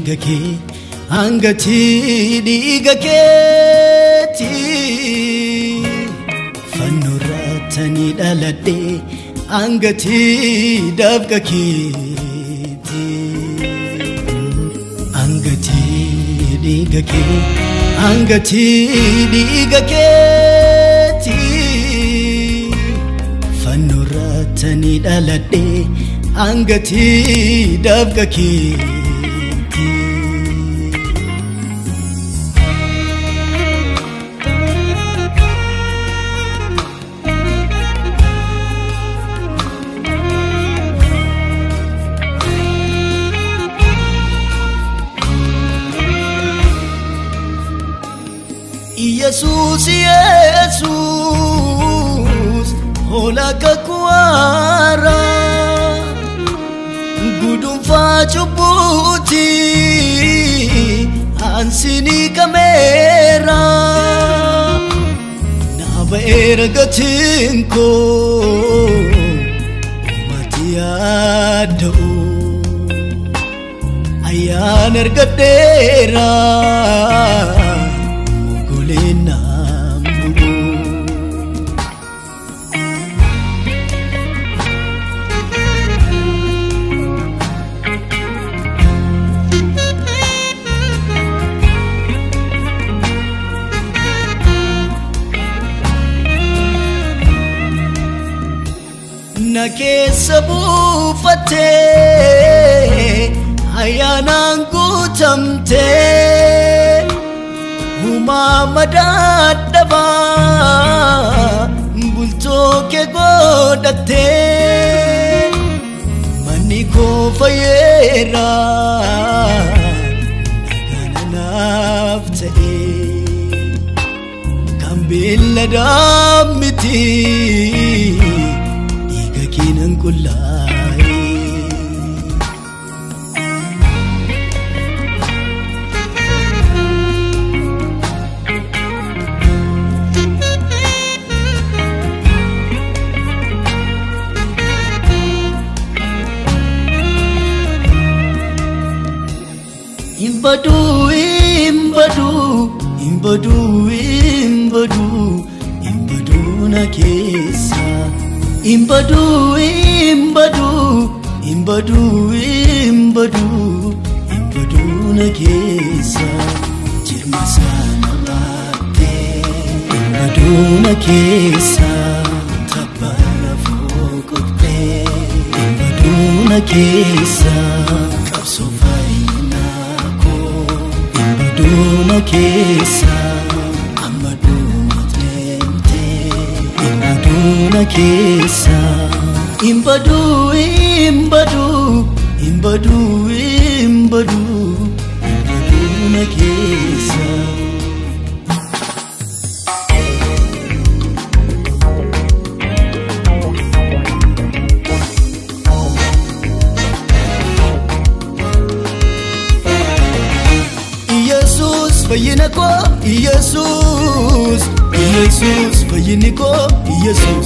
dhiiga kee hangatii dhiiga keeti fannoo irratti dhaladhe hangatii dafqa keeti hangatii dhiiga kee hangatii dhiiga keeti fannoo irratti dhaladhe hangatii dafqa keeti. Yesuus Yesuus hola kakwaara gudunfaa cubbuuti ansinii kameera naa ba'eera gatiin koo mati yaadda'u ayyaan ergadheera. goleennaan bu'u. Na keessa buufattee ayyaanaan guutamtee. Uumama dadhabaa bultoo kee godhattee manni koo fayyeera nagaana naaf ta'ee kan beelladaa miti dhiiga keenan qullaa'ee. Imbadu, imbadu, imbadu, imbadu, imbadu na keessa. Imbadu, imbadu, imbadu, imbadu, imbadu na keessa. Jirma sana baattee. Imbadu na keessa. Tabba lafoo qottee. Imbadu na keessa. Qabsoo fayyinaa koo. Imbaduma keessa. Amma duuma deemtee. Imbaduna keessa. Imbadu, imbadu, imbadu, imbadu, imbaduna keessa. Yesus fayyina koo Yesus Yesus fayyinni koo Yesus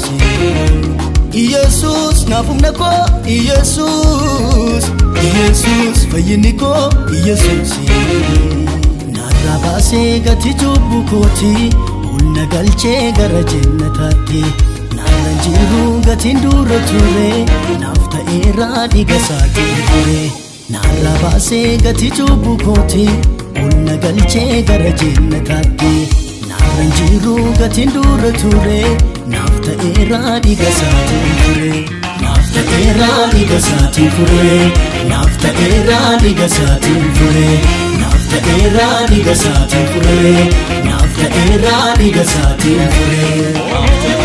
Yesus naafumna koo Yesus Yesus fayyinni koo Yesus Narraa baasee gati cubbuu kooti Humna galchee gara jannataatti Naarra jiru gatiin dura ture Naaf ta'eera dhiiga isaatiin ture Narraa baasee gati cubbuu kooti Humna galchee gara jannataatti Naarra jiru gatiin dura ture Naaf ta'eera dhiiga isaatiin ture Naaf ta'eera dhiiga isaatiin ture Naaf ta'eera dhiiga isaatiin ture Naaf ta'eera dhiiga isaatiin ture Naaf ta'eera dhiiga isaatiin ture